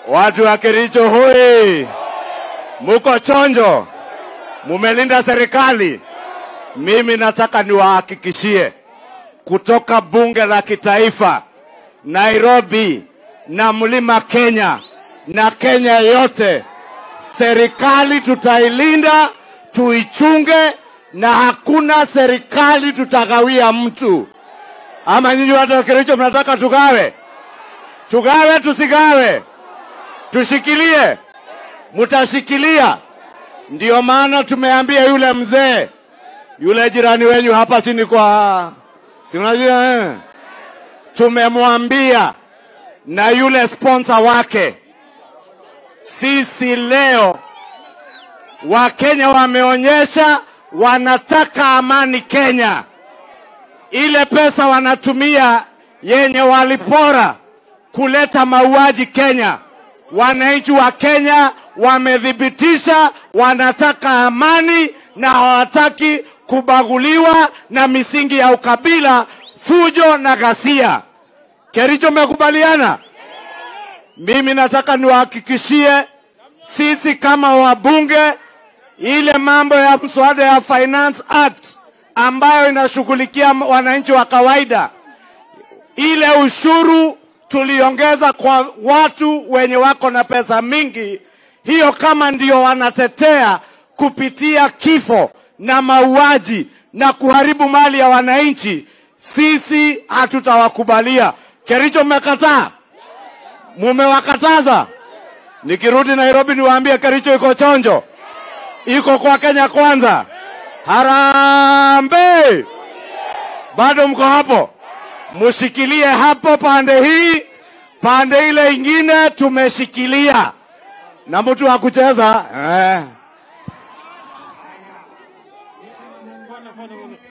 Watu wa Kericho hoi, muko chonjo, mumelinda serikali. Mimi nataka niwahakikishie kutoka bunge la kitaifa Nairobi na mlima Kenya na Kenya yote, serikali tutailinda, tuichunge, na hakuna serikali tutagawia mtu. Ama nyinyi watu wa Kericho mnataka tugawe? Tugawe tusigawe? Tushikilie? Mtashikilia? Ndio maana tumeambia yule mzee yule jirani wenyu hapa chini kwa si unajua eh? Tumemwambia na yule sponsor wake, sisi leo Wakenya wameonyesha wanataka amani Kenya. Ile pesa wanatumia yenye walipora kuleta mauaji Kenya, wananchi wa Kenya wamethibitisha wanataka amani na hawataki kubaguliwa na misingi ya ukabila, fujo na ghasia. Kericho, mmekubaliana? Mimi nataka niwahakikishie sisi kama wabunge, ile mambo ya mswada ya Finance Act ambayo inashughulikia wananchi wa kawaida, ile ushuru tuliongeza kwa watu wenye wako na pesa mingi, hiyo kama ndio wanatetea kupitia kifo na mauaji na kuharibu mali ya wananchi, sisi hatutawakubalia. Kericho, mmekataa, mumewakataza. Nikirudi Nairobi niwaambie Kericho iko chonjo, iko kwa Kenya kwanza. Harambe! Bado mko hapo? Mushikilie hapo pande hii, pande ile ingine tumeshikilia, na mtu wa kucheza eh.